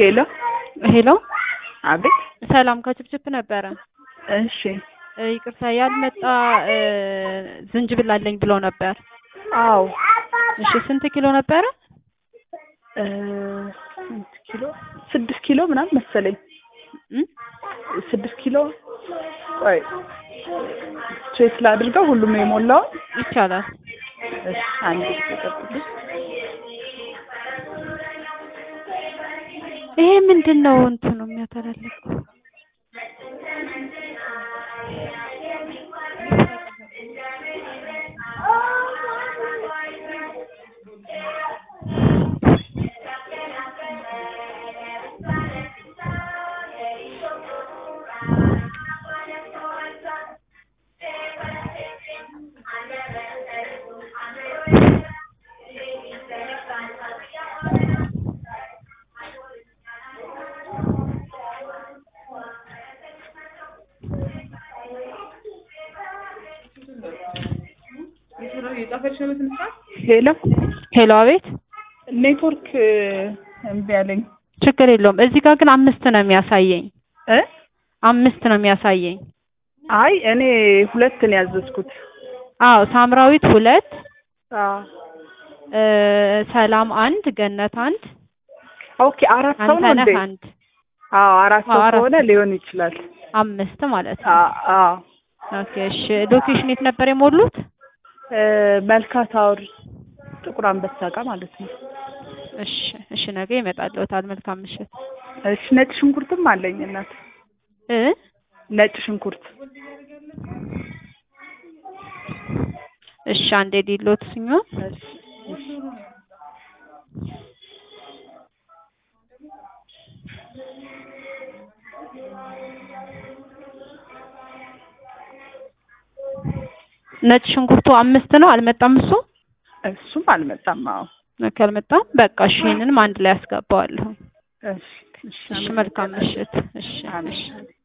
ሄሎ ሄሎ አቤት። ሰላም ከችፕችፕ ነበረ። እሺ እ ይቅርታ ያልመጣ እ ዝንጅብል አለኝ ብሎ ነበር። አዎ እሺ ስንት ኪሎ ነበረ? እ ስንት ኪሎ? ስድስት ኪሎ ምናምን መሰለኝ። እም? ስድስት ኪሎ ቆይ ቼክ ላድርገው ሁሉም የሞላው ይቻላል። እሺ አንድ ጊዜ ጠብቁኝ። ይሄ ምንድን ነው እንትኑ የሚያተላልፈው? ሄሎ ሄሎ አቤት። ኔትወርክ እምቢ አለኝ ችግር የለውም። እዚህ ጋር ግን አምስት ነው የሚያሳየኝ። እ አምስት ነው የሚያሳየኝ። አይ እኔ ሁለት ነው ያዘዝኩት። አዎ ሳምራዊት ሁለት አዎ እ ሰላም አንድ ገነት አንድ ኦኬ አራት ሰው ነው እንዴ? አንተነህ አንድ አዎ አራት ሰው አዎ፣ አራት ከሆነ ሊሆን ይችላል። አምስት ማለት ነው። አዎ አዎ ኦኬ እሺ። ሎኬሽን የት ነበር የሞሉት? እ መልካ ታወር ጥቁር አንበሳ ጋር ማለት ነው። እሺ እሺ፣ ነገ ይመጣልዎታል። መልካም ምሽት። እሺ ነጭ ሽንኩርትም አለኝ እናት። እ ነጭ ሽንኩርት እሺ አንዴ ዲሎት ሲሆን እሺ እሺ ነጭ ሽንኩርቱ አምስት ነው። አልመጣም እሱ እሱም አልመጣም። አዎ ኦኬ፣ አልመጣም። በቃ እሺ፣ ይሄንንም አንድ ላይ አስገባዋለሁ። እሺ እሺ እሺ፣ መልካም ምሽት። እሺ አሜን። እሺ